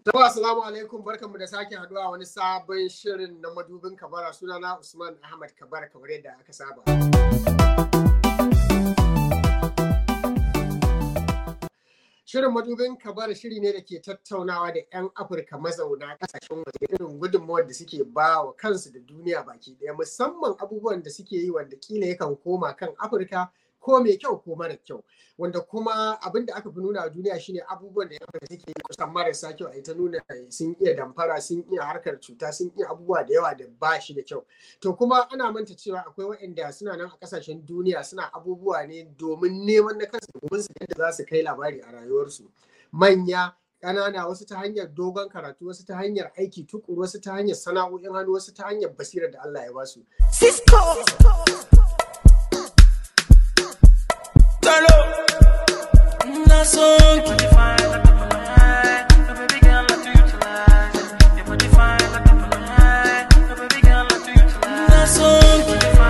Jama'a assalamu alaikum barkanmu da sake haduwa wani sabon shirin na madubin kabara sunana Usman Ahmad Kabara kamar yadda aka saba. Shirin madubin kabara shiri ne da ke tattaunawa da 'yan Afirka mazauna kasashen waje irin gudunmawar da suke ba wa kansu da duniya baki ɗaya musamman abubuwan da suke yi wanda kila yakan koma kan Afirka ko mai kyau ko mara kyau wanda kuma abin da aka fi nuna a duniya shine abubuwan da yamma suke yi kusan marasa kyau a ita nuna sun iya damfara sun iya harkar cuta sun iya abubuwa da yawa da ba shi da kyau to kuma ana manta cewa akwai waɗanda suna nan a kasashen duniya suna abubuwa ne domin neman na kansu domin su yadda za su kai labari a rayuwarsu manya ƙanana wasu ta hanyar dogon karatu wasu ta hanyar aiki tukuru wasu ta hanyar sana'o'in hannu wasu ta hanyar basirar da Allah ya basu. Cisco. Talo. Na son. Na son.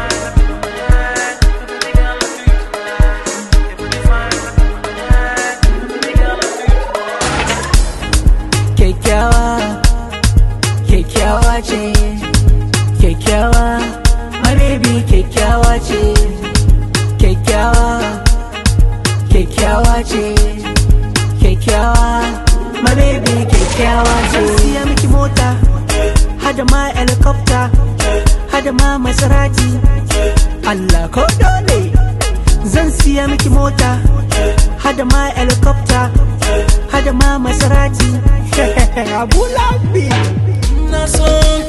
Kyakkyawa, kyakkyawa ce, kyakkyawa, marebi kyakkyawa ce, kyakkyawa, kyakkyawa ce, kyakkyawa, marebi kyakkyawa ce. Zan siya miki mota, hada ma helicopter, hada ma Maserati, Allah ko dole. Zan siya miki mota, hada ma helicopter, hada ma Maserati. Abu Lambi. Na son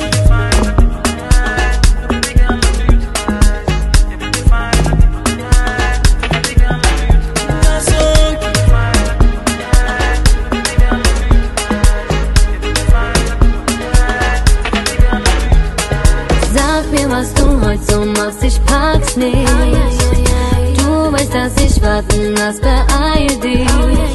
na son Sag mir, was du heute so machst, ich pack's nicht. Du weißt, dass ich warten lass, beeil dich.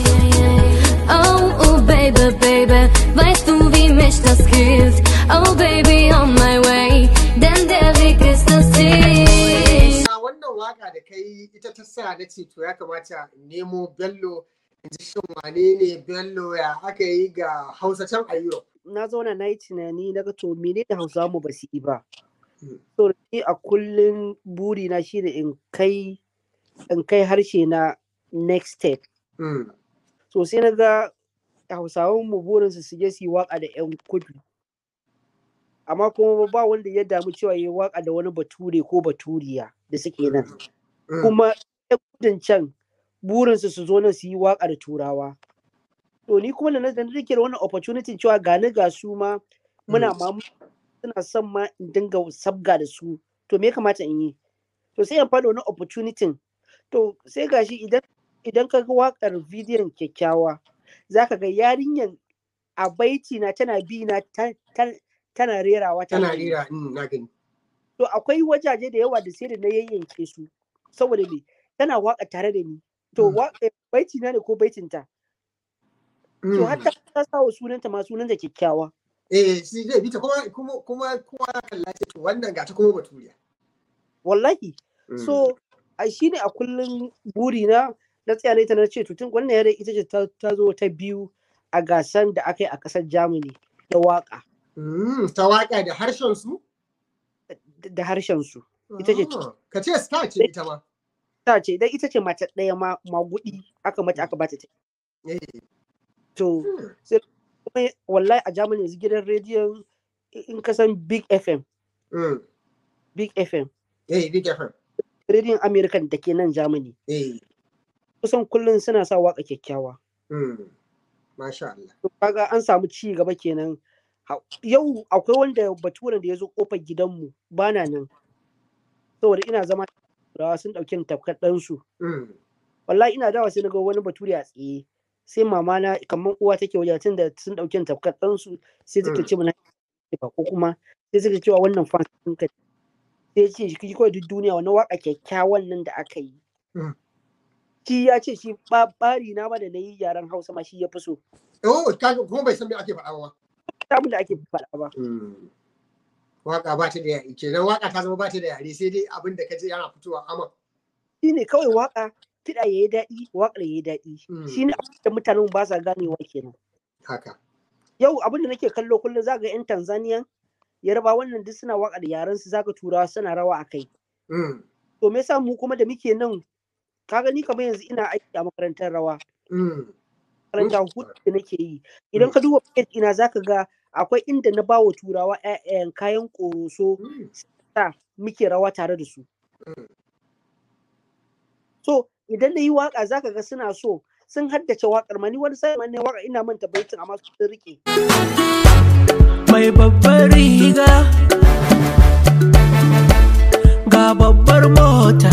Oh, oh, baby, baby, weißt du, wie mich das killt? Oh, baby, on my way, denn der Weg ist das Ziel. A wannan waka da kai ita ta sa na ce to ya kamata in nemo Bello in ji shin wane ne Bello ya aka yi ga Hausa can a Europe. na zauna na yi tunani na ga to mene da hausa mu ba su yi ba Mm. so ni a kullum buri na shi in kai in kai harshe na next step Mm. so sai na ga hausawan mu burin su su je su yi waka da yan kudu amma kuma ba wanda ya damu cewa yi waka da wani bature ko baturiya da suke nan Mm. kuma yan kudin can burin su su zo nan su yi waka da turawa to ni kuma da na da nake da wannan opportunity cewa gani ga su ma muna ma suna son ma in dinga sabga da su to me ya kamata in yi to sai in faɗa wani opportunity to sai gashi idan idan ka ga wakar bidiyon kyakkyawa za ka ga yarinyan a baiti na tana bi na ta- ta- tana rerawa Tana tana yi. rera mm, na gani. to akwai wajaje da yawa da sai da na yayyanke su saboda me tana waka tare da ni to Mm. wa- eh, baiti na ne ko baitinta to Mm. hatta ta sa wa sunanta ma sunanta kyakkyawa Eh shi zai bi ta kuma kuma kuma kowa ya kalla ce to wannan ga ta kuma baturiya. wallahi Mm. so a shi ne a kullum burina na tsaya na ita na ce to tun wannan yare ita ce ta ta zo ta biyu a gasan da aka yi a ƙasar Germany da waka Mm, ta waka da harshen su? da- da harshen su Ita ce- Ah, Ka ce star ce ita ma. ta ce dan ita ce mata ɗaya ma magudi aka mata aka bata ta Eh. to mm, kuma wallahi a Germany yanzu gidan rediyon in ka san Big FM mm. Big FM Eh, Big FM. rediyon American da ke nan Germany Eh. kusan kullum suna sa waka kyakkyawa Mm. Masha Allah. to kaga an samu ci gaba kenan Ha- yau akwai wanda baturen da ya zo kofar gidanmu bana nan saboda ina zama turawa sun ɗauki tafkar ɗansu Mm. wallahi ina dawa sai na ga wani bature a tsaye sai mama na kamar uwa take wajen tun da sun ɗauki tafkar ɗansu sai suka Mm. ce mana ba ko kuma sai suka cewa wannan fan ɗinka sai ce shi kawai duk duniya wannan waka kyakkyawan nan da aka yi Mm. shi ya ce shi ba- bari na ma da na yi yaren hausa ma shi ya fi so Oh, kaga kuma bai san me ake faɗa ba. abin da ake faɗa ba Mm. Waka ba ta da yare kenan waka ta zama ba ta da yare sai dai abin da ka je yana fitowa ama. shi ne kawai waka kiɗa ya yi daɗi waƙar ya yi daɗi Mm. shi ne abin da mutanen ba sa ganewa kenan Haka. yau abin da nake kallo kullum za ga 'yan tanzania yarba wannan duk suna waka da yaran su zaka turawa suna rawa a kai Mm, to me yasa mu kuma da muke nan ka gani kamar yanzu ina aiki a makarantar rawa mm, makaranta hutu da nake yi idan ka duba page ina zaka ga akwai inda na bawa turawa 'ya'yan kayan ƙoroso mm. sa muke rawa tare da su so idan na yi waka zaka ga suna so sun haddace wakar ma ni wani sai ne waka ina manta baitin amma su sun rike mai babbar riga ga babbar mota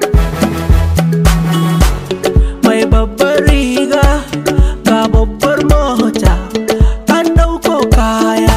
mai babbar riga ga babbar mota an ɗauko kaya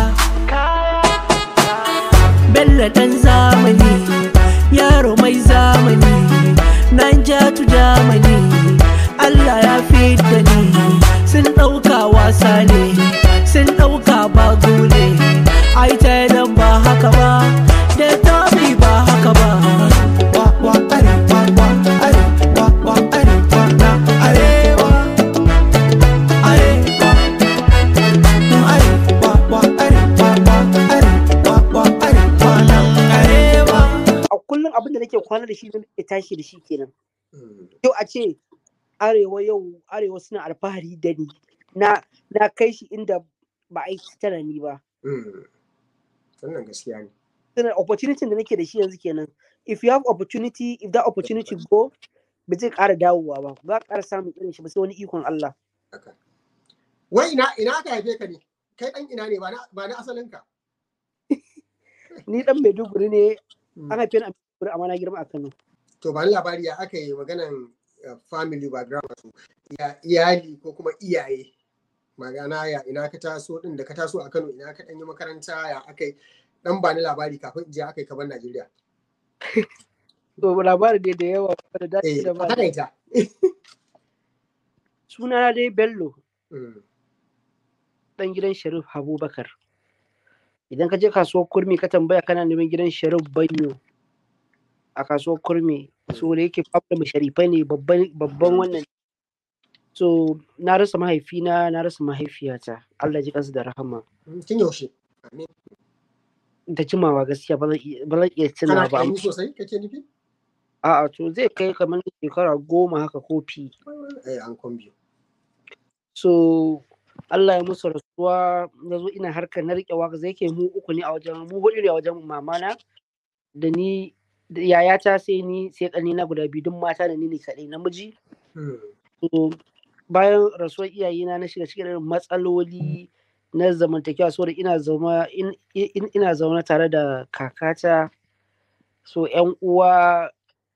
bello ɗan zamani yaro mai zamani nan jatu jamani allah ya fi da ni sun ɗauka wasa ne sun ɗauka bagu ne ai ta dan ba haka ba da tabi ba haka ba wa wa arewa wa arewa wa arewa na arewa arewa arewa wa arewa wa arewa wa arewa nan arewa a kullum abin da nake kwana da shi da nake tashi da shi kenan Mm, yau a ce arewa yau arewa suna alfahari da ni na na kai shi inda ba a yi tara ni ba mm. wannan gaskiya ne Tana opportunity da nake da shi yanzu kenan if you have opportunity if that opportunity go ba zai ƙara dawowa ba ba ƙara samun irin shi ba sai wani ikon Allah haka wai ina ina aka haife ka ne kai dan ina ne ba na ba na asalin ka ni dan Maiduguri ne Mm. an haife ni a Maiduguri amma na girma a Kano to ba ni labari ya aka yi maganan uh, family background wato ya iyali ko kuma iyaye magana ya ina ka taso din da ka taso a Kano ina ka dan yi makaranta ya aka yi dan ba ni labari kafin in je aka yi kaban Najeriya to labarin dai da yawa da dace eh da a ba takaita suna dai Bello Mm, dan gidan Sharif Abubakar idan ka je kasuwar kurmi ka tambaya kana neman gidan Sharif Banyo a kasuwar kurmi so da yake fara mu sharifai ne babban babban wannan so na rasa mahaifina na rasa mahaifiyata Allah ji kansu da rahama mm, kin yaushe amin da jimawa gaskiya ba zan iya ba zan iya tuna kana ba ƙarami amma sosai kake nufi a'a to zai kai kamar shekara goma haka ko fi eh an kombi so Allah ya musu rasuwa na zo ina harkar na riƙe waka zai ke mu uku ne a wajen mu hudu ne a wajen mamana da ni da yayata sai ni sai ƙanina guda biyu duk mata da ni ne kaɗai namiji Mm, so bayan rasuwar iyayena na shiga cikin irin matsaloli na zamantakewa saboda ina zama in- in- ina zaune tare da kakata so yan uwa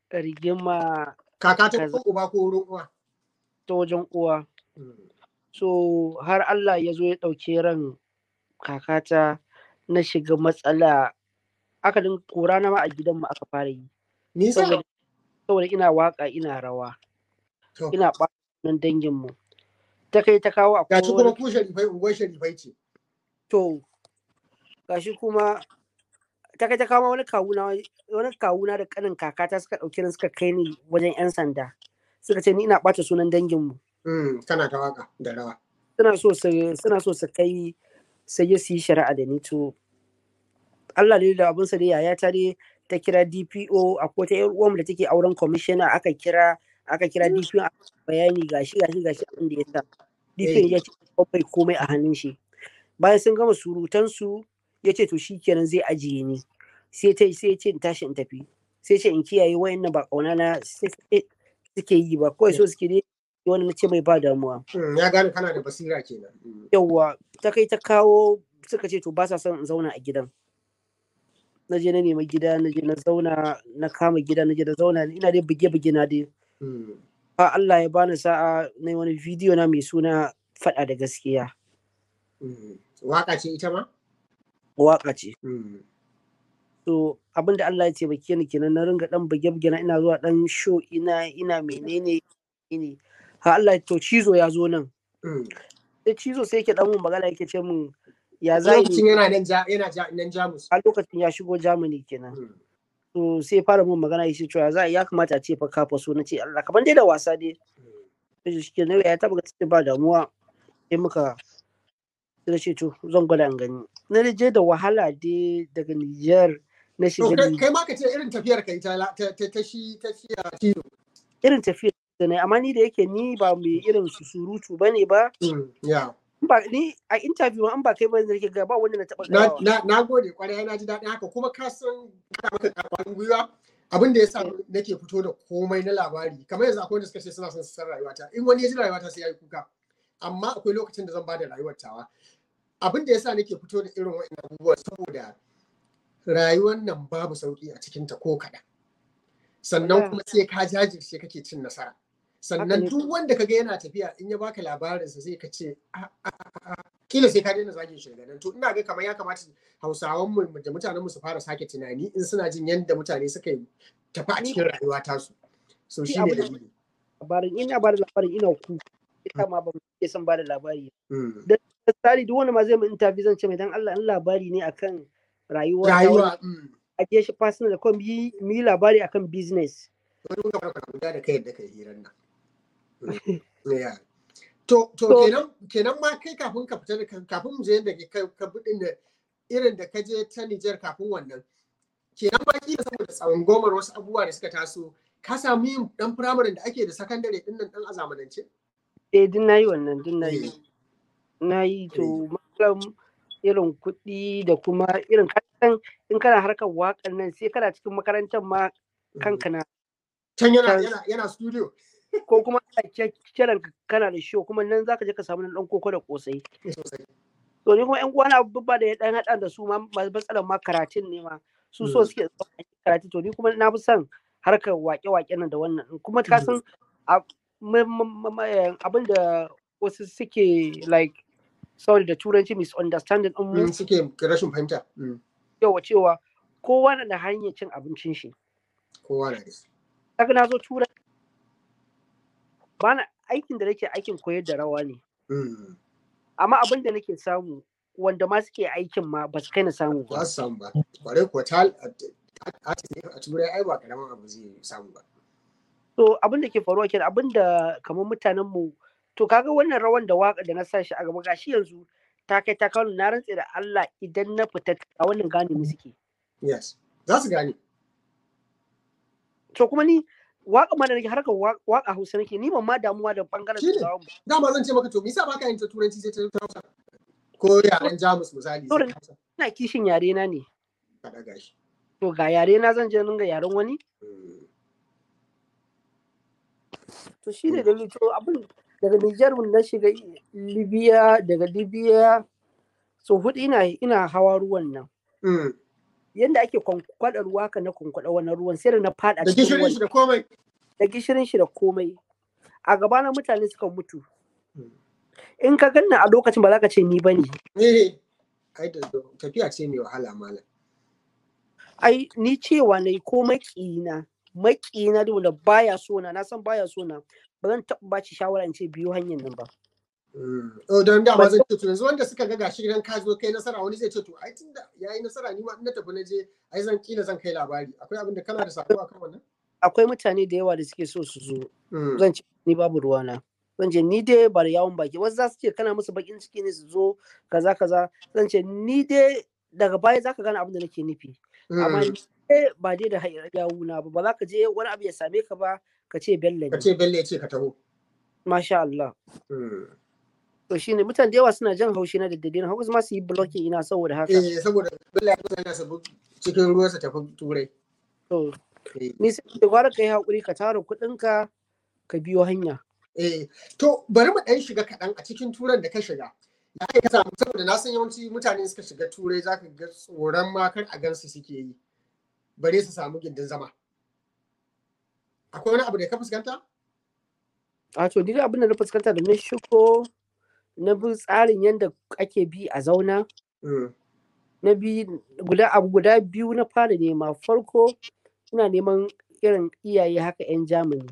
rigima kaka ta Kaza. ko uba ko wurin uwa ta wajen uwa Mm, so har Allah ya zo ya ɗauki ran kakata na shiga matsala aka din kora na ma a gidanmu aka fara yi nisa saboda saboda ina waka ina rawa to ina ɓatan danginmu ta kai ta kawo akwai gashi kuma wani ku sharifai unguwar sharifai ce to gashi kuma ta kai ta kawo wani kawuna wani kawuna da kanin kakata suka ɗauki ni suka kai ni wajen 'yan sanda suka ce ni ina ɓata sunan danginmu Mm, kana ta waka da rawa suna so su suna so su kai sai su yi shari'a da ni to Allah ne da abinsa dai yaya ta dai ta kira DPO a ko ta yar uwan da take auren commissioner aka kira aka kira DPO a bayani gashi gashi gashi abin da ya sa DPO ya ce bai komai a hannun shi bayan sun gama surutan su ya ce to shikenan zai ajiye ni sai ta sai ya ce in tashi in tafi sai ce in kiyaye wayannan ba kauna na suke suke yi ba kawai so suke dai wani na ce mai ba damuwa Mm, ya gane kana da basira kenan Mm, yauwa ta kai ta kawo suka ce to ba sa son in zauna a gidan na je na nemi gida na je na zauna na kama gida na je na zauna ina dai buge-buge na dai mm, a Allah ya bani sa'a na yi wani bidiyo na mai suna faɗa da gaskiya mm. waka ce ita ma waka ce Mm, so abinda Allah ya taimake ni kenan na ringa dan buge-buge na ina zuwa dan show ina ina menene ne ha Allah to cizo ya zo nan mm. sai cizo sai yake dan mun magana yake ce mun ya za lokacin yana nan ja yana ja nan jamus a lokacin ya shigo Germany kenan Mm, to sai fara mun magana ya ce cewa za ya kamata a ce fa kafa so na ce Allah kaman dai da wasa dai mm. sai shi ke nawa ya taba ga ba damuwa sai muka sai na ce to zan gwada in gani na je da wahala dai daga Nijar na To shiga kai Nijar. kai ma ka ce irin tafiyar kai ta la- ta ta ta shi ta shi a tilo. irin tafiyar da na yi, amma ni da yake ni ba mai irin su surutu ba ne ba Mm, Yeah. In ba ni a interview an ba kai ba da nake ga ba wanda na taɓa Na gawa na na gode kwarai na ji daɗin haka kuma ka san ka maka karfan gwiwa abin da yasa nake fito da komai na labari kamar yanzu akwai wanda suka ce suna son su san rayuwata in wani ya ji rayuwata sai ya yi kuka amma akwai lokacin da zan ba da rayuwar tawa abin da yasa nake fito da irin wa'annan abubuwa saboda rayuwar nan babu sauki a cikinta ko kaɗan sannan Wallahi. kuma sai ka jajirce kake cin nasara sannan Haka ne. duk wanda kaga yana tafiya in ya baka labarinsa sai ka ce "A, a, a, a." kila sai ka daina zagin shi daga nan to ina ga kamar ya kamata hausawan mu da mutanen mu su fara sake tunani in suna jin yadda mutane suka yi tafi a cikin rayuwa tasu so Shi shi ne abu da- dalili labarin ina ba da labarin ina ku ita ma ba mu ke son ba da labari Mm. misali duk wanda ma zai mu interview zan ce mai dan Allah in labari ne akan rayuwa ta wani rayuwa mm. a je shi personal da kuma mu yi mu yi labari akan business wani mun gaba ka guda da kai yadda kai hirar nan Mm. Yeah. to to So- kenan kenan ma kai kafin ka fita da kan- kafin mu je yadda ka ka budin da irin da ka je ta Nijar kafin wannan kenan ma kila saboda tsangomar wasu abubuwa da suka taso ka samu yin dan firamare da ake da sakandare din nan dan a zamanance eh din nayi wannan din nayi Eh. nayi to matsalan irin kuɗi da kuma irin kasan in kana harkar waƙan nan sai kana cikin makarantar ma kanka na can yana Can- yana yana studio ko kuma ana ke- kiran ka kana da show kuma nan zaka je ka samu nan dan koko da kosai sosai to ni kuma yan uwana abubuwa da ya dan hada da su ma masu matsalar ma karatun ne ma su so Mm. suke zuwa a yi karatu to ni kuma na fi son harkar wake-wake nan da wannan kuma ka san a- ma- ma- ma- eh, abin da wasu suke like sorry da turanci misunderstanding din mu Mm, suke rashin fahimta Mm, yawa cewa kowa na da hanyar cin abincin shi kowa na da shi. kaga na zo turai bana aikin da nake aikin koyar da rawa ne Mm, amma abin da nake samu wanda ma suke aikin ma ba su kai na samu ba ba su samu ba kwarai kuwa ta artist ne a turai ai ba karamin abu zai samu ba to abin da ke faruwa kenan abin da kamar mutanen mu to kaga wannan rawan da waka da na sa shi a gaba gashi yanzu ta kai ta kawo na rantse da Allah idan na fita a wannan gane mu suke yes za su gane to kuma ni waka ma da nake harkar wa- waka Hausa nake ni ban ma damuwa da bangaren Shine. turawan ba dama zan ce maka to me yasa baka yin ta turanci sai ta ta hausa ko yaren jamus misali sai Turan- ta hausa ina kishin yare na ne ka daga shi to ga yare na zan je ninga yaren wani Mm, to shi ne dalili to abin daga Nijar na shiga Libya daga Libya so hudu ina ina hawa ruwan nan mm. yanda ake kwankwada ruwa ka na kwankwada wannan ruwan sai da na fada da cikin gishirin ruwan shi da komai da gishirin shi da komai a gaba na mutane suka mutu Mm. in ka ganna a lokacin ba za ka ce ni bane eh ai da tafiya ce mai wahala malam ai ni cewa na yi ko maƙina maƙina da wanda baya so na na san baya so na ba zan taɓa ba shi shawara in ce biyu hanyar nan ba Mm. Oh, don dama zan ce to yanzu wanda suka ga gashi idan ka zo kai nasara wani zai ce to ai tunda yayi nasara ni ma in na tafi na je ai zan kila zan kai labari akwai abin da kana da sako akan wannan akwai mutane da yawa da suke so su zo Mm. zan ce ni babu ruwana zan ce ni dai ba da yawon baki wasu za su ce kana musu bakin ciki ne su zo kaza kaza zan ce ni dai daga baya za ka gane abin da nake nufi amma Mm. ni dai ba dai da hayar yawuna ba ba za ka je wani abu ya same ka ba ka ce bello ka ne ce bello ya ce ka taho masha Allah Mm. to shine mutane da yawa suna jan haushi na da dalilin hausa ma su yi blocking ina saboda haka eh saboda bello ya kusa yana sabu cikin ruwa sa tafi turai to Eh, ni sai da gwara kai hakuri ka tara kuɗinka ka biyo hanya eh to bari mu dan shiga kaɗan a cikin turan da ka shiga ya kai ka samu saboda na san yawanci mutane suka shiga turai zaka ga tsoron ma kar a gansu suke yi bare su samu gindin zama akwai wani abu da ka fuskanta a to duk abin da na fuskanta da na shigo na bi tsarin yadda ake bi a zauna Mm. na bi guda abu guda biyu na fara nema farko ina neman irin iyaye haka 'yan Germany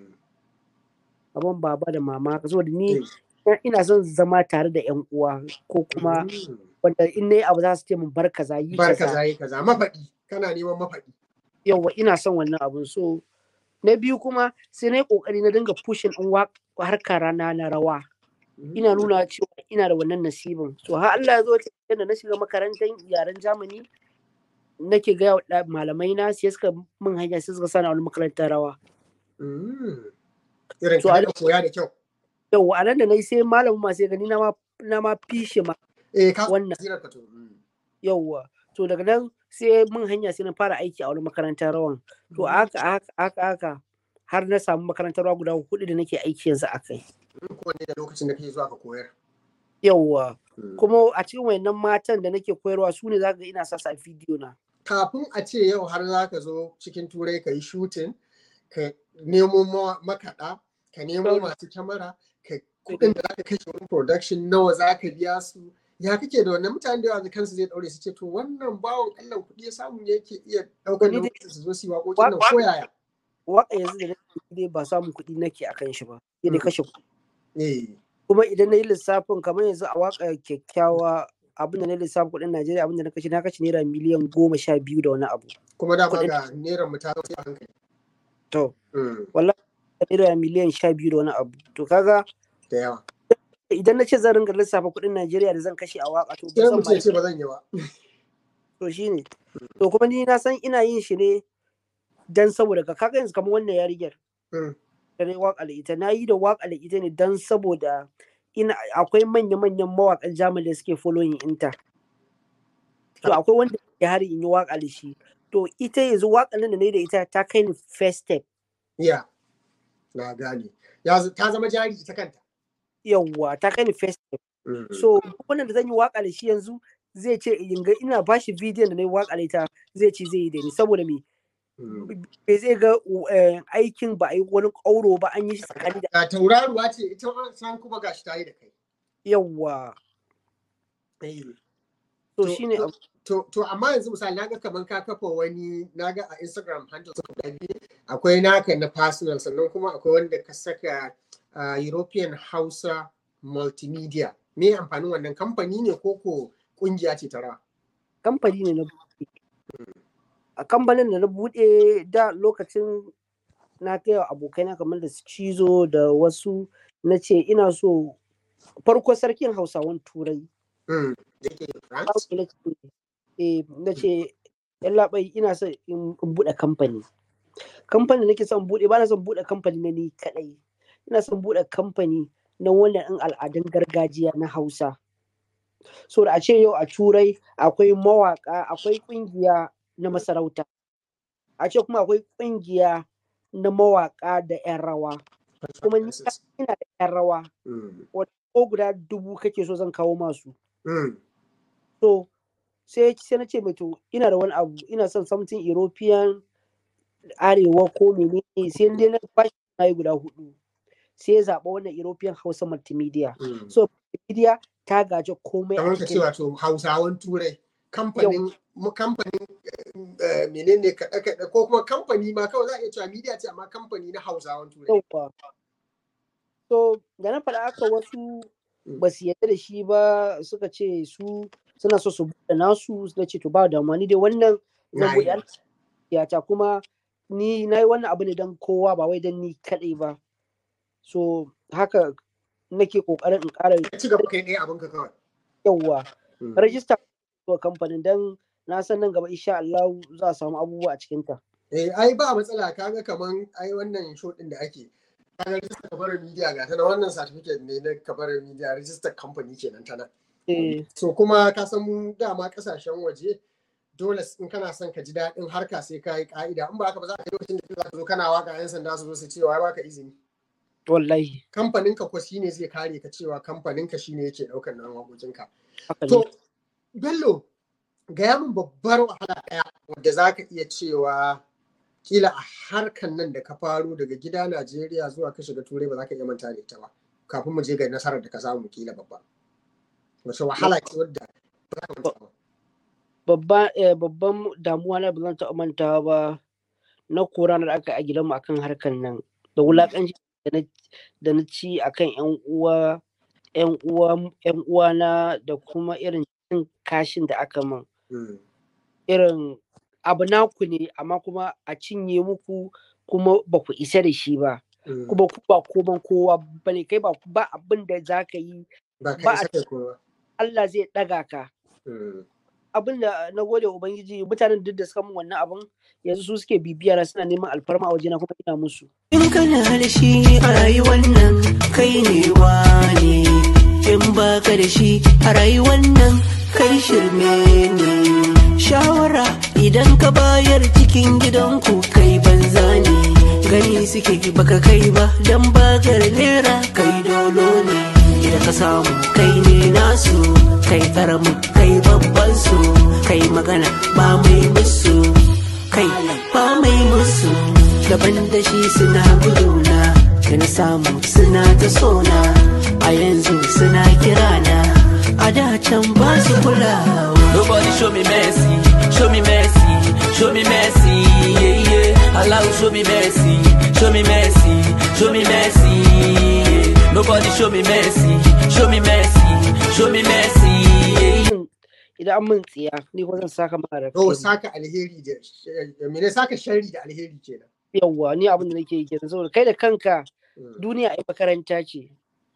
abin baba da mama saboda ni Eh. ina son zama tare da 'yan uwa ko kuma Mm. wanda in nayi abu za su ce min bar kaza yi bar kaza kaza yi kaza mafaɗi kana neman mafaɗi yawa ina son wannan abun so na biyu kuma sai na yi kokari na dinga pushing in wa harkar rana na rawa ina nuna cewa ina da wannan nasibin so har Allah ya zo ta yadda na shiga makarantar yaren Germany nake gaya wa ɗa- malamai na sai suka min hanya sai suka sani a wani makarantar rawa Mm. Irin So, ka a- daɗa koya da kyau. yau a nan da na yi sai malamin ma sai gani na ma na ma fishe ma Eh, ka Wannan. zirar ka to. Mm. yauwa to daga nan sai mun hanya sai na fara aiki a wani makarantar rawan to a haka a haka a haka a haka har na samu makarantar rawa guda hudu da nake aiki yanzu a kai Mm, Kowanne da lokacin da kake zuwa ka koyar. yauwa Mm. kuma a cikin wayannan matan da nake koyarwa su ne zaka ga ina sa su a bidiyo na Kafin a ce yau har za ka zo cikin turai ka yi shooting, ka nemo ma- makaɗa, ka nemo Ɗaura. masu kyamara, ka kuɗin da za ka kashe wurin production nawa za ka biya su. Ya kake da wannan mutane da yawa kansu zai ɗaure su ce to wannan bawan Allah kuɗi ya samu ne yake iya ɗaukar Ni dai- nauyin su zo su yi waƙoƙin nan Wa- ko yaya. waka yanzu da nake yi dai ba samun kuɗi nake akan shi ba sai dai Mm. kashe kuɗi Eh. kuma idan na yi lissafin kamar yanzu a waka kyakkyawa abin da na lissafin kuɗin Najeriya abin da na kashe na kashe naira miliyan goma sha biyu da wani abu Kuma dama Kuɗin- ga neran mu ta zo a hankali. to Mm. naira miliyan sha biyu da wani abu to kaga Da yawa. idan na ce zan ringa lissafa kuɗin Najeriya da zan kashe a waka to ba Sai zan mu ma ce ce ba zan yi ba. to shine to kuma ni na san ina yin shi ne dan saboda ka kaga yanzu kamar wannan yarinyar Mm. da na yi waka da ita na yi da waka da ita ne dan saboda ina akwai manya-manyan mawakan Germany da suke following inta to akwai wanda ya hari in yi waka da shi to ita yanzu wakan nan da na yi da ita ta kai ni first step Ya. Na gane. Ya z- ta zama jari ita kanta. yawwa ta kai ni first step Mm. so duk wannan da zan yi waka da shi yanzu zai ce in ga ina bashi bidiyon da na yi waka da ita zai ce zai yi da ni saboda me Mm. bai zai ga eh, aikin ba a yi wani ƙauro ba an yi shi tsakani da Ga tauraruwa ce ita ma san kuma gashi ta yi da kai. yawwa Eh. to To- shine to- abu To, to amma yanzu misali naga kaman ka kafa wani naga a Instagram handle guda biyu akwai naka na personal sannan kuma akwai wanda ka saka uh, European Hausa Multimedia. Me amfanin wannan kamfani ne ko ko kungiya ce ta rawa? kamfani ne na buɗe a kamfanin da na buɗe da lokacin na kai wa abokaina kamar da su cizo da wasu na ce ina so farko sarkin hausawan turai Mm. Da ke France? na ce eh, na ce yan labai ina son in in buɗe kamfani kamfani nake son buɗe ba na son buɗe kamfani na ni kaɗai ina son buɗe kamfani na wannan ɗin al'adun gargajiya na hausa so da a ce yau a turai akwai mawaka akwai ƙungiya na masarauta a ce kuma akwai ƙungiya na mawaka da 'yan rawa kuma ni ina da 'yan rawa Mm. ko guda dubu kake so zan kawo masu Mm. so sai sai na ce mai to ina da wani abu ina son something european arewa ko menene sai dai na bashi na yi guda hudu sai ya zaɓa wannan european hausa multimedia Mm. so multimedia ta gaji komai a kamar ka ce cikin wato hausawan turai kamfanin mu kamfanin eh, menene kaɗe kaɗe ko kuma kamfani ma kawai za a iya cewa media ce amma kamfani na hausawan turai yauwa so da na faɗa aka wasu Mm. ba su yarda da shi ba suka ce su suna so su buɗe nasu na ce to ba damuwa ni dai wannan zan buɗe Nice. yata kuma ni na yi wannan abu ne don kowa ba wai don ni kaɗai ba so haka nake ƙoƙarin in ƙara Ka ci gaba kai ɗaya abinka kawai yawa Mm. rajista wa kamfanin don na san nan gaba insha Allah za a samu abubuwa a cikinta. Eh, ai ba matsala kaga kaman ai wannan show din da ake kaga register kabarar media ga tana wannan certificate ne na kabarar media register company kenan tana Eh, so kuma ka san mu dama kasashen waje dole in kana son ka ji daɗin harka sai ka yi ka'ida in ba haka ba za ka yi lokacin da za ka zo kana waka yan sanda su zo su ce wai baka izini wallahi kamfanin ka ko shine zai kare ka cewa kamfanin ka shine yake ɗaukar nan wakokin ka haka ne. to bello gaya min babbar wahala ɗaya wadda za ka iya cewa kila a harkan nan da ka faro daga gida Najeriya zuwa ka shiga turai ba za ka iya manta da ita ba kafin mu je ga nasarar da ka samu kila babba wace wahala ce wadda ba za ka manta ba Babba, eh, babban damuwa na ba zan taɓa mantawa ba na kora da aka yi a gidanmu akan harkar nan da wulaƙanci da na da na ci akan yan uwa yan uwa yan uwana da kuma irin cin kashin da aka min Mm, irin abu naku ne amma kuma a cinye muku kuma ba ku isa da shi ba Mm. kuma ku ba koman kowa bane kai ba ba abin da za ka yi ba ba ka a- isa kai kowa Allah zai ɗaga ka Mm. abin da na gode wa ubangiji mutanen duk da suka min wannan abin yanzu su suke bibiya na suna neman alfarma a wajena kuma ina musu In kana da shi a rayuwar nan kai ne wane in baka da shi a rayuwar nan kai shirme ne shawara idan ka bayar cikin gidanku kai banza ne gani suke baka kai ba dan bakar nera kai dolo ne idan ka samu kai ne nasu kai karamin kai babban su kai magana ba mai musu kai ba mai musu daban da shi suna guduna da na samu suna ta sona a yanzu suna kirana a da can ba su kulawa Nobody show me mercy, show me mercy, show me mercy, yeah, yeah. Allah will show me mercy, show me mercy, show me mercy, yeah. Nobody show me mercy, show me mercy, show me mercy, yeah, yeah. idan an min tsiya ni ko zan saka mara Oh, saka alheri da eh, mene saka sharri da alheri kenan. yawwa ni abin da nake yi kenan saboda kai da kanka Mm. duniya ai makaranta ce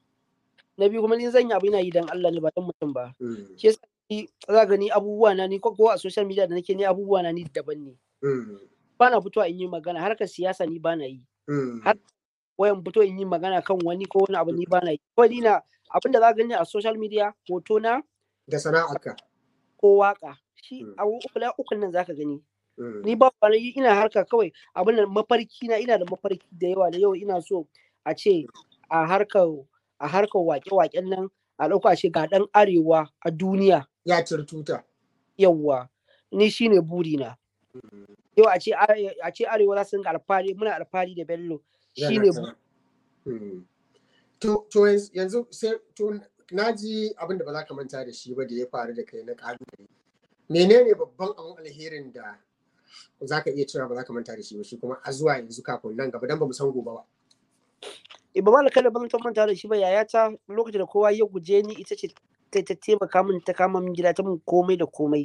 na biyu kuma ni zan yi abu ina yi dan Allah ne ba dan mutum ba Mm. shi yasa ni za ga ni abubuwa na ni ko ko a social media da nake ni abubuwa na ni daban ne Mm. ba na fitowa in yi magana harkar siyasa ni ba na yi Mm. Har- wayan fito in yi magana kan wani ko wani abu ni ba na yi kawai ni na abin da za ka gani a social media hoto na Da sana'arka. ko waka shi Mm. abu uku na ukun nan zaka gani Mm. ni ba wani ina harka kawai abin da mafarki na ina da mafarki da yawa da yau ina so a ce a harkar a harkar wake-waken nan a ɗauka a ce ga ɗan arewa a duniya Ya ciri tuta. yawwa ni shine burina yau a ce are- a ce arewa za su dinga alfahari muna alfahari da bello shine Yana bu- sana. Mm. To, to yanz- yanzu sai to na ji abin da ba za ka manta da shi ba da ya faru da kai na ƙalubale. Menene babban abin alherin da za ka iya cewa ba za ka manta da shi ba shi kuma a zuwa yanzu kafin nan gaba don ba mu san gobe ba. ba malaka da ban ta manta da shi ba yayata lokacin da kowa ya guje ni ita ce ta ta taimaka min ta kama min gida ta min komai da komai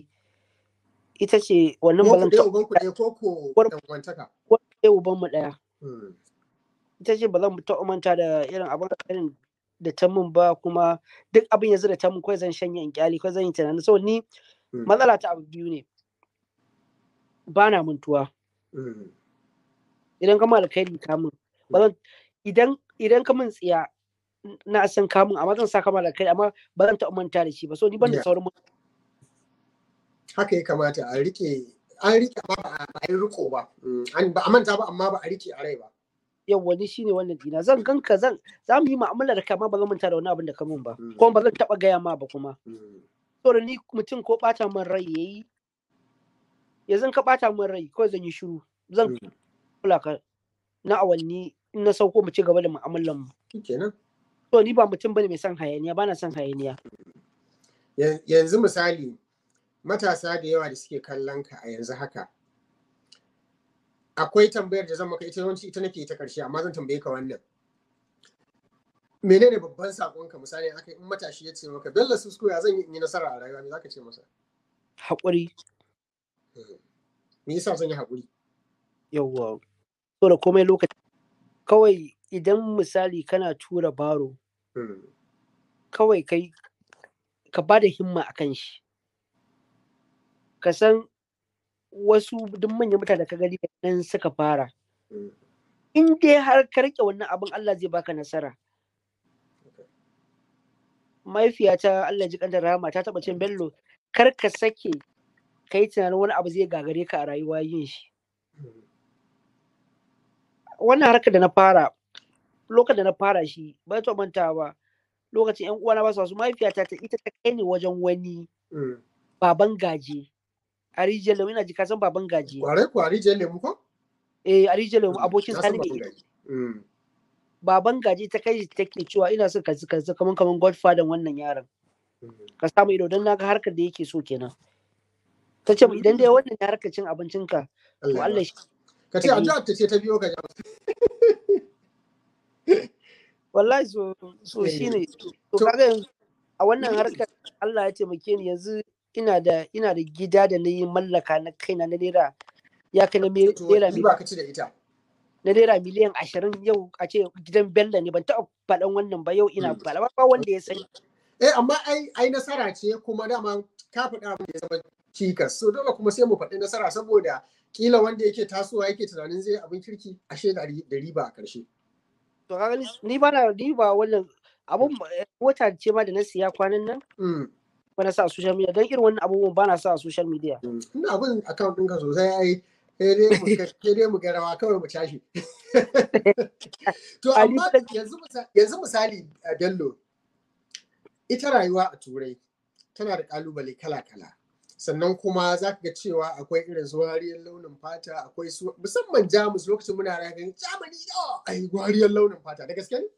ita ce wannan Ko ba ku zan ɗaya taɓa uban ku ɗaya ko ko War- ɗan uwantaka. ɗaya uban mu ɗaya Mm. ita ce ba zan taɓa manta da irin abin irin da ta min ba kuma duk abin yanzu da ta min kawai zan shanye in kyali kawai zan yi tunanin saboda ni Mm. matsala ta abu biyu ne ba na mantuwa Mm. idan ka alkhairi ka min ba zan idan idan ka min tsiya na san ka min amma zan sa ka alkhairi amma ba zan taɓa manta da shi ba so ni ban da Yeah. saurin man- haka ya kamata a rike an rike amma ba a ba a yi riko ba Mm, an ba a manta ba amma ba a rike a rai ba yawwa ni shine wannan dina zan ganka zan za mu yi mu'amala da kai amma ba zan manta da wani abin da ka min ba Mm. kuma ba zan taɓa gaya ma ba kuma Mm, saboda ni mutum ko ɓata min rai yayi yanzu ka ɓata min rai kawai zan yi shiru zan mm. kula ka na awanni in na sauko mu ci gaba da mu'amalan mu kenan to ni ba mutum bane mai son hayaniya bana son hayaniya Yan- yanzu misali matasa da yawa da suke kallon ka a yanzu haka akwai tambayar da zan maka ita yawanci ita nake ta karshe amma zan tambaye ka wannan menene babban sakonka misali aka in matashi ya ce maka bello susko ya zan yi in yi nasara a rayuwa me zaka ce masa haƙuri me yasa zan yi haƙuri yawwa so da komai lokaci kawai idan misali kana tura baro Mm, kawai kai ka ba da himma a kan shi ka san wasu duk manyan mutane da ka gani da nan suka fara mm, in dai har ka rike wannan abin Allah zai baka nasara mahaifiyata Allah ji kanta rahama ta taba cin bello kar ka sake ka yi tunanin wani abu zai gagare ka a rayuwa yin shi mm, wannan harkar da na fara lokacin da na fara shi ba ta manta ba lokacin yan uwana ba su wasu mahaifiyata ta ita ta kai ni wajen wani mm. baban gaje a rijiyar lemu ina ji ka san baban gaje kwarai kwari je lemu ko eh a rijiyar lemu abokin Na san sani baban ne gaji. Mm, baban gaje ta kai shi take cewa ina son ka ka kaman kaman godfather wannan yaron mm. ka samu ido don naga harkar da yake so kenan ta ce idan dai wannan ya harkar cin abincinka to Allah ya Allah ba. shi ka ce addu'a ta ce ta biyo ka jama'a wallahi so so Eh, shine to to- kaga yanzu a wannan harkar Allah ya taimake ni yanzu ina da ina da gida da na yi mallaka na kaina na naira ya kai na me- to naira ni miliyan ba ka ci da ita na naira miliyan ashirin yau a ce gidan bello ne ban taɓa faɗan wannan ba yau ina Mm. faɗa ba ba wanda ya sani eh amma ai ai nasara ce kuma dama ka faɗa abin da ya zama cikas so dole kuma sai mu faɗi nasara saboda kila wanda yake tasowa yake tunanin zai abin kirki ashe da ri- da riba a ƙarshe to kaga ni- ni ba na ni ba wannan abun eh, mota ce ma da na siya kwanan nan Mm, ba na sa a social media don irin wannan abubuwan ba na sa a social media mm. ina abin account ɗinka sosai ai sai dai mu ga- sai dai mu ga rawa kawai mu tashi to Ali amma ta- yanzu misa- yanzu misali a Bello ita rayuwa a turai tana da kalubale kala-kala sannan kuma za ka ga cewa akwai irin su wariyar launin fata akwai su musamman jamus lokacin muna rayuwa jamani yawa ai wariyar launin fata da gaske ne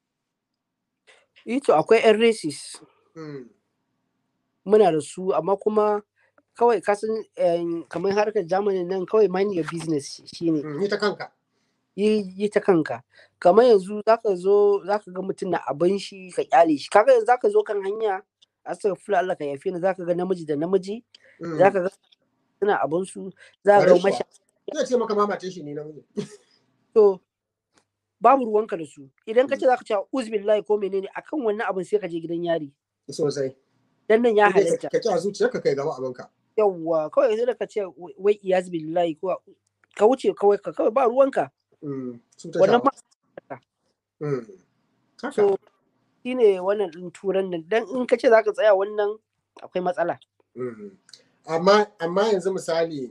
eh to akwai yan races Mm, muna da su amma kuma kawai kasan em, kamar harkar Germany nan kawai mind your business shine mm, ni ta kanka yi yi ta kanka kamar yanzu zaka zo zaka ga mutum na abin shi ka kyale shi kaga yanzu zaka zo kan hanya astaghfirullah Allah ka yafe ni zaka ga namiji da namiji Mm. zaka ga suna abin su zaka ga Ƙwarai kuwa. masha zai ce maka mamace shi ne na miji to babu ruwanka da su idan ka ce zaka ce uzbillahi ko menene akan wannan abin sai ka je gidan yari sosai dan nan ya Sai dai halatta ka ki a zuciyarka kai gaba abinka yawwa kawai sai da ka ce wai iyaz billahi ko ka wuce kawai ka kawai ba ruwanka Mm, su ta wannan shawa. ma Mm. Haka. so shine wannan din turan nan dan in ka ce zaka tsaya wannan akwai matsala Mm. Amma amma yanzu misali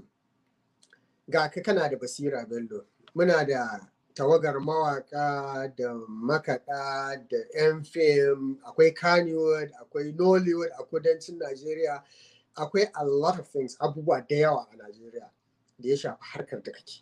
ga ka kana da basira Bello muna da tawagar mawaka da makaɗa da 'yan fim akwai Kannywood akwai Nollywood a kudancin Najeriya akwai a lot of things abubuwa da yawa a Najeriya da ya shafi harkar da kake.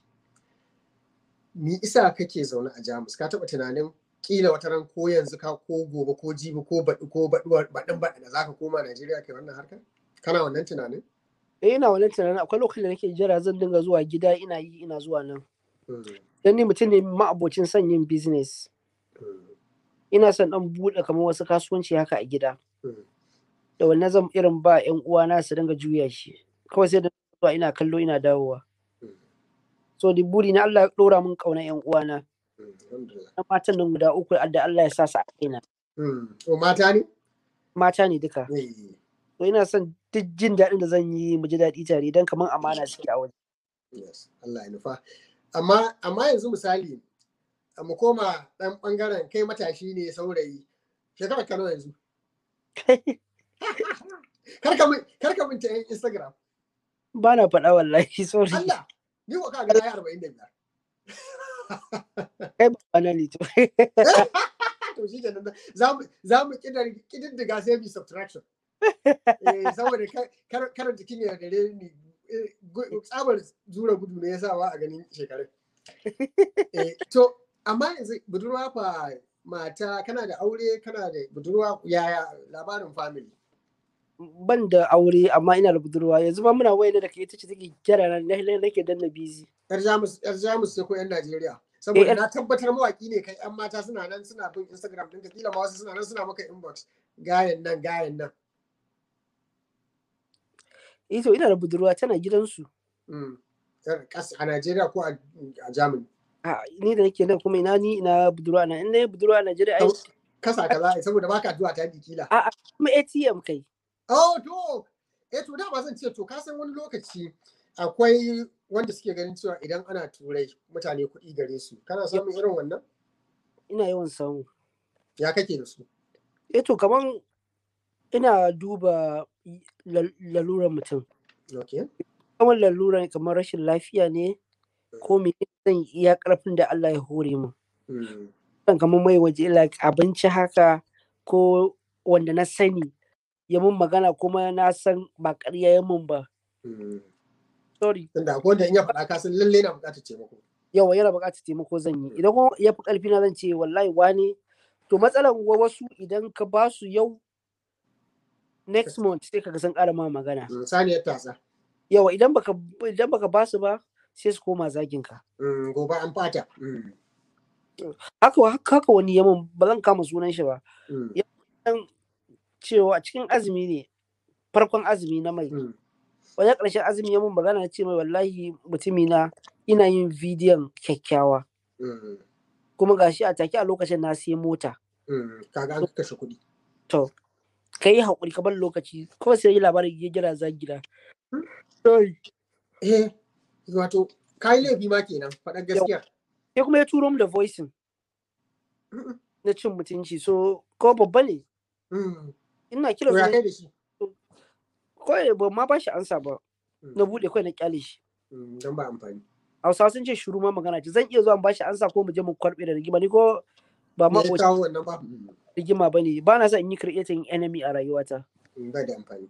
Me isa kake zaune a Jamus ka taɓa tunanin kila wata ran ko yanzu ka ko gobe ko jibi ko baɗi ko baɗuwar baɗin baɗi da zaka koma Najeriya kai wannan harkar? Kana wannan tunanin? eh ina wannan tunanin akwai lokacin da nake jira zan dinga zuwa gida ina yi ina zuwa nan Mm, dan ni mutum ne ma'abocin son yin business mm, ina son dan buɗe kamar wasu kasuwanci haka a gida mm. da wannan zan irin ba yan uwana su dinga juya shi kawai sai da zuwa ina kallo ina dawowa Mm. so di buri na Allah ya ɗora min ƙaunar yan uwana Mm, alhamdulillah. na matan nan guda uku da Allah ya sa su a kaina Mm, O mata ne? mata ne duka Eh, so ina son duk jin daɗin da zan yi mu ji daɗi tare dan kamar amana suke a waje Yes, Allah ya nufa. Amma amma yanzu misali a mu koma ɗan ɓangaren kai matashi ne saurayi. Shekara ka nawa yanzu? Kar ka min kar ka min ta yan Instagram. ba na faɗa wallahi sorry Allah, ni ko ka ga na yi arba'in da biyar. kai ba na ne to To shi kenan za mu za mu kidar- kididdiga sai bi subtraction. Eh, saboda kar- kar kar jikin ya dare ni eh, gu- tsabar zura gudu ne yasa ba a ganin shekarun. Eh, to amma yanzu budurwa fa mata kana da aure kana da budurwa yaya labarin family. ban da aure amma ina da budurwa yanzu ma muna wayar da ke ita ce take kira na na- nake danna busy Yar Jamus yar Jamus ce ko yan Najeriya. Saboda yar- na tabbatar mawaki ne kai yan mata suna nan suna bin Instagram ɗinka kila ma wasu suna nan suna maka inbox gayan nan gayan nan. eh to ina da budurwa tana gidansu Mm. Yar kas- A Najeriya ko a a Germany. a ni da nake nan kuma ina ni ina budurwa na ina budurwa a Najeriya ai Kau- Kasa ka za a yi saboda baka zuwa ta kila. a a kuma ATM kai Oh, to, eh to dama zan ce to ka san wani lokaci akwai wanda suke ganin cewa idan ana turai mutane kuɗi gare su. Kana samun irin wannan? ina yawan samu Ya kake da su? eh to kaman ina duba lal- laluran mutum Okay. kamar laluran kamar rashin lafiya ne ko me zan iya karfin da Allah ya hore mu Mm. kan kamar mai waje like abinci haka ko wanda na sani ya mun magana kuma na san ba ƙarya ya mun ba Mm. sorry Tunda akwai wanda in ya faɗa ka san lalle na buƙatar taimako. yawa yana buƙatar taimako zan yi idan kuma ya fi ƙarfi na zan ce wallahi wani to matsalar wa wasu idan ka ba su yau next month sai kaga sun ƙara ma magana Mm, Saniyar tasa. yawa idan baka idan baka ba su ba sai su koma zagin ka Mm, Gobe an fata. Mm. haka haka haka wani yamin ba zan kama sunan shi ba Mm. dan cewa a cikin azumi ne farkon azumi na mai Mm. wajen ƙarshen azumi ya mun magana na ce mai wallahi mutumi na ina yin bidiyon kyakkyawa Mm, kuma gashi a take a lokacin na siya mota mm, kaga an kashe kuɗi to ka yi haƙuri ka bar lokaci kawai sai yi labarin ya gira za gida sai eh wato kai laifi ma kenan faɗar gaskiya kuma ya turo mu da voicing Mm, na cin mutunci so ko babba ne mm. ina kira to ya su kai da shi kawai ba ma ba shi ansa ba Mm. na buɗe kawai na kyale shi Mm, don ba amfani hausawa sun ce shuru ma magana ce zan iya zuwa in ba shi ansa ko mu je mu kwarɓe da rigima ni ko ba ma me ya kawo wannan ba Mm, rigima ba ne ba na son in yi creating enemy a rayuwata mm, ba da amfani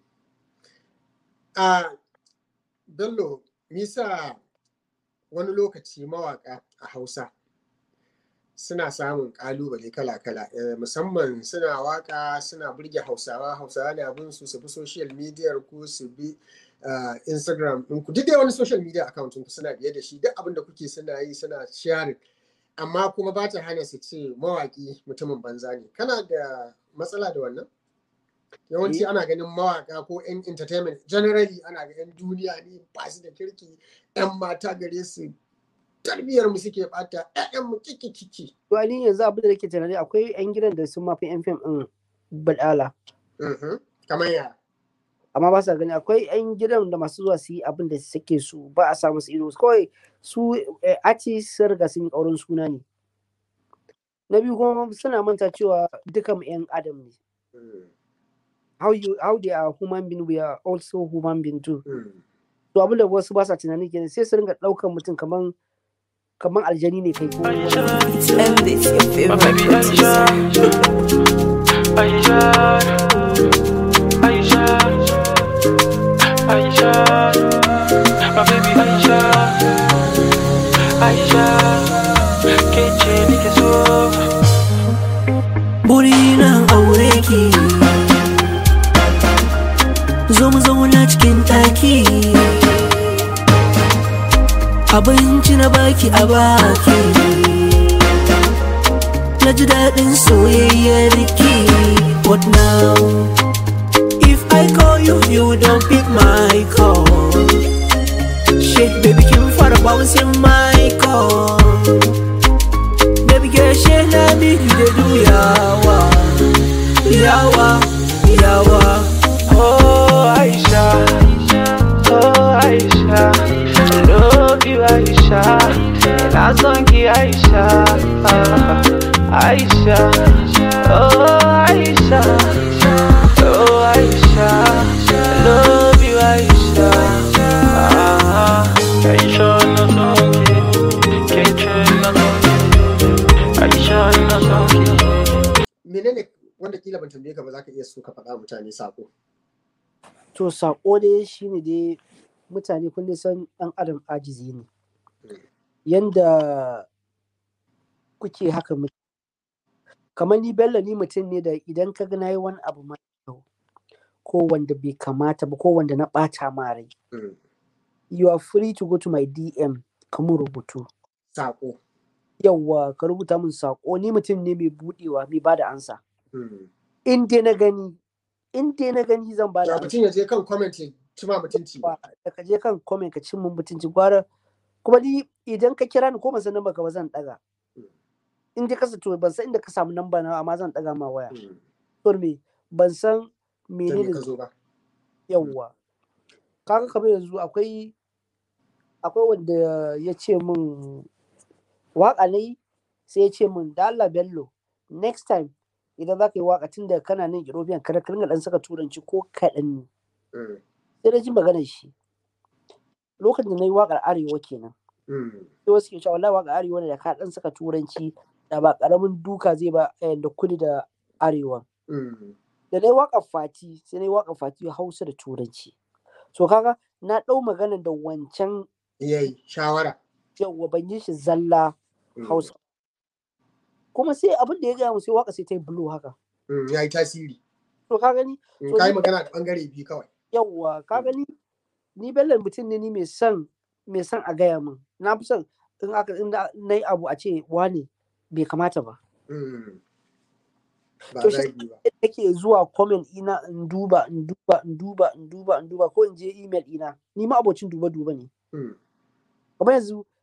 a bello nisa wani lokaci mawaka a hausa suna samun kalubale kala-kala eh, musamman suna waka suna burge hausawa hausawa na bin su su bi social media ku su bi ah, instagram ɗinku duk dai wani social media account ɗinku suna biye da shi duk abin da kuke suna yi suna sharing amma kuma ba ta hana su ce mawaki mutumin banza ne kana da matsala da wannan yawanci ana ganin mawaka ko 'yan entertainment generally ana ga 'yan duniya ne ba su da kirki 'yan mata gare su tarbiyyar mu suke bata 'ya'yan mu kiki kiki to ni yanzu abin da nake tunani akwai yan gidan da sun mafi yan fim din badala Mhm. kamar ya amma ba sa gani akwai yan gidan da masu zuwa su yi abin da suke so ba a samu su ido kawai su eh, artist sun riga sun yi ƙaurin suna ne na biyu kuma suna manta cewa dukan mu yan adam ne Mm, how you how they are human being we are also human being too mm. to abin da wasu ba sa tunani kenan sai su ringa ɗaukan mutum kaman kaman aljani ne kai ko wani And this your favorite producer. Aisha, Aisha, Aisha, my baby Aisha, Aisha, kece nike so. Burina aure ki Zo mu zauna cikin ɗaki Abinci na baki a baki Na ji daɗin soyayyar ki What now? If I call you, you don't pick my call Shit, baby, kin fara bouncing my call Baby girl, shey na me you dey do yawa, yawa, yawa. Oh Aisha, oh Aisha, I love you Aisha, and I song you Aisha, ah, Aisha, oh Aisha, oh Aisha, I love you Aisha, ah, Aisha no song Keche no song Aisha no song menene wanda kila ban tambaye ka ba za ka iya so ka faɗa mutane sako to sako dai shine dai mutane kun dai san ɗan adam ajizi ne yanda kuke haka muke kamar ni bello ni mutum ne da idan ka ga nayi wani abu mai kyau ko wanda bai kamata ba ko wanda na ɓata ma rai Mm, you are free to go to my dm ka mun rubutu sako yawwa ka rubuta min sako ni mutum ne mai budewa mai bada ansa Mm. in dai na gani in dai na gani zan bada da ansa mutum ya je kan comment ya ci ma mutunci ba da ka je kan comment ka cin mun mutunci gwara kuma ni idan ka kira ni ko ban san namba ka ba zan daga Mm. in dai ka sa to ban san inda ka samu namba na amma zan daga ma waya Mm, to me ban san ta me menene ka zo ba yawwa kaga kamar yanzu akwai akwai wanda ya ce min waka ne sai ya ce min da Allah Bello next time idan za ka yi waka tun da kana nan European kada ka ringa dan saka turanci ko kaɗan ne Mm, sai na ji maganar shi lokacin da na yi waƙar arewa kenan mm, sai wasu ke cewa wallahi waƙar arewa ne da ka dan saka turanci da ba ƙaramin duka zai ba eh, da kudu da arewa mm. da na yi waƙar fati sai na yi waƙar fati hausa da turanci so kaga na ɗau maganar da wancan yayi shawara yawwa ban yi shi zalla Mm, hausa kuma sai abin da ya gaya mu sai waka sai ta yi blue haka mm, ya yi tasiri to ka gani Mm, To ka yi ni- magana da bangare biyu kawai yawwa ka Mm. gani ni bello mutum ne ni mai son mai son a gaya min na fi son in aka in na yi abu a ce wane bai kamata ba Mm. ba To shi- zagi ba nake zuwa comment ina in duba in duba in duba in duba in duba ko in je email ina ni ma abocin duba duba ne Mm, kamar yanzu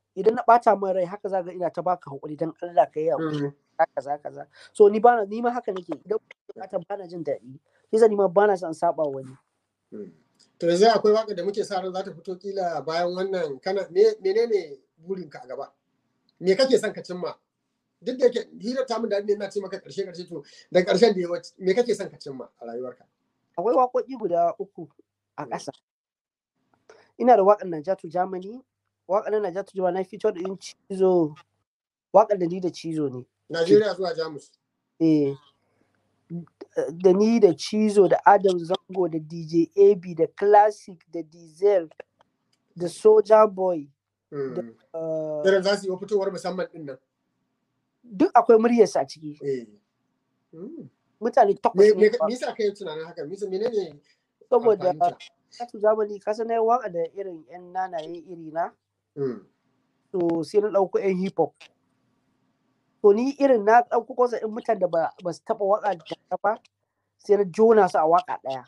idan na bata min rai haka za ga ina ta baka hakuri dan Allah ka yi hakuri Mm. kaza kaza so ni bana ni ma haka nake idan bukata bana jin daɗi yasa ni ma bana son saba wani Mm. To yanzu akwai waka da muke sa ran za ta fito kila bayan wannan kana me menene burinka a gaba? Me kake son ka cimma? Duk da yake hira ta mun da ne na ce maka karshe karshe to da karshen da yawa me kake son ka cimma a rayuwarka? akwai waƙoƙi guda uku a ƙasa ina da waƙar Najatu Germany waƙar na Najatu Germany na fito da in cizo waƙar da ni da cizo ne Najeriya zuwa Jamus. eh da ni da cizo da Adam Zango da DJ AB da Classic da Diesel da Soja Boy Mm. uh, Irin za su yi fitowar musamman din nan. duk akwai muryarsa a ciki Eh. Mm. mutane Me takwas me ne me yasa kai tunanin haka? Me yasa- menene saboda amfaninta? Najatu Germany kasa na yi waƙa da irin 'yan nanaye iri na Mm. to sai na ɗauko 'yan hip hop to ni irin na ɗauko kosa in mutane da ba ba su taɓa waƙa da ba sai na jona su a waƙa ɗaya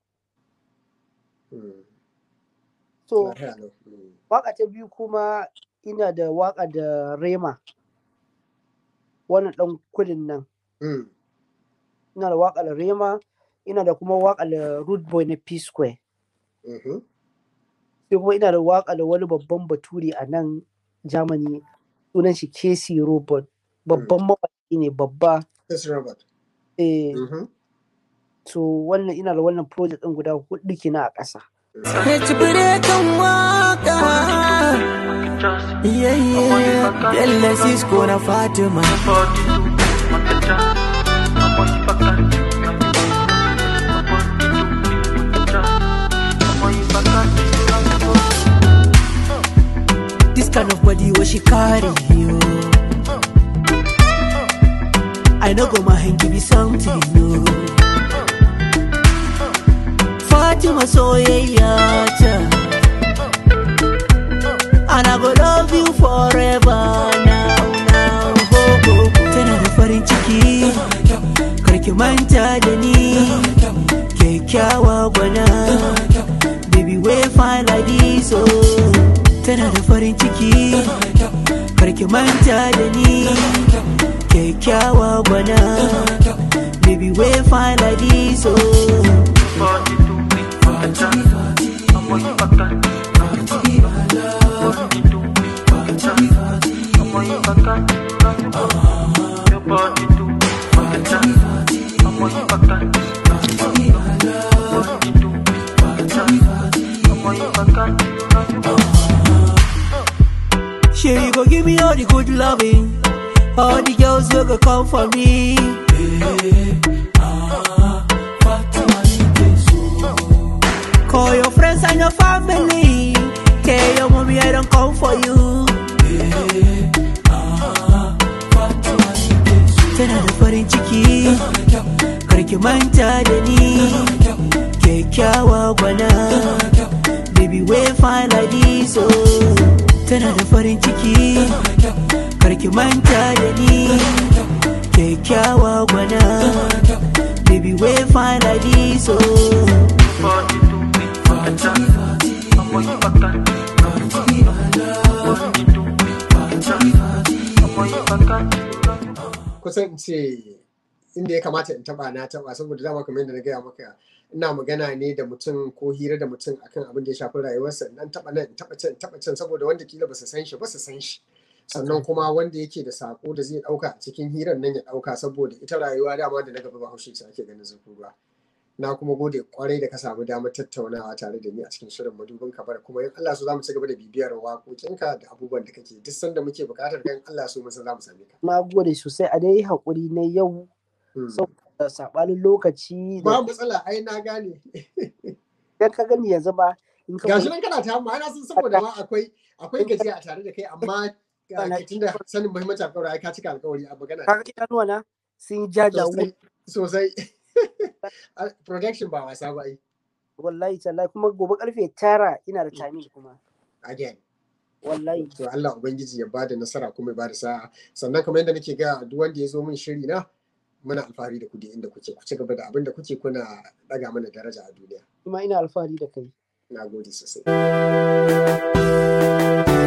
Mm. so Lafiya lau. Mm. waƙa ta biyu kuma ina da waƙa da rema wannan ɗan kudin nan Mm. ina da waƙa da rema ina da kuma waƙa da root boy na p square Mhm. sai kuma ina da waƙa da wani babban bature a nan germany sunan shi casey robot babban mawaƙi ne babba Yes, Robert. eh, Mhm. to wannan ina da wannan project ɗin guda hudu kina a ƙasa Ci kan waka Yeah, yeah Bella Cisco na Fatima This kind of body what she carry you I know go my hand give you something no Fatima soyayya ta And I go love you forever now now ho, ho. Tana da farin ciki Karki manta da ni Kyakkyawa gwana Baby way fine like this oh Tana da farin ciki Karki manta da ni Kyakkyawa gwana Baby way fine like this oh Sure, you go give me all the good loving. All the girls will go come for me. Call your friends and your family. Tell your mommy I don't come for you. Tana da farin ciki, karki manta da ni. Kyakkyawa gwana, baby way fine like this oh. Tana da farin ciki, karki manta da ni. Kyakkyawa gwana, baby way fine like this oh. kusan in ce inda ya kamata in taba na taba saboda dama kamar yadda na gaya maka ina magana ne da mutum ko hira da mutum akan abin da ya shafi rayuwarsa nan taba nan in taba can in taba can saboda wanda kila ba su san shi ba su san shi sannan kuma wanda yake da sako da zai dauka a cikin hirar nan ya dauka saboda ita rayuwa dama da na gaba bahaushe ce ake ganin zurfin ruwa na kuma gode kwarai da ka samu damar tattaunawa tare da ni a cikin shirin madubin kabar kuma in Allah so za mu ci gaba da bibiyar waƙoƙinka da abubuwan da kake duk sanda muke buƙatar kan Allah so mun san za mu same ka na gode sosai a dai haƙuri na yau Hmm. saboda saɓanin lokaci ba da matsala ai na gane idan ka gani yanzu ba in ka gashi nan kana ta amma ana san saboda ma akwai akwai gajiya a tare da kai amma ga- tunda sanin muhimmanci alƙawari ai ka cika alƙawari a magana kaga idanuwa na sun yi jajawo sosai sosai production ba wasa ba ai wallahi tallahi kuma gobe karfe tara ina da timing kuma again wallahi to Allah ubangiji ya bada nasara kuma ya bada sa'a sannan kamar yadda nake ga duk wanda ya zo min shiri na muna alfahari da ku da inda kuke ku ci gaba da abin da kuke kuna daga mana daraja a duniya kuma ina alfahari da kai na gode sosai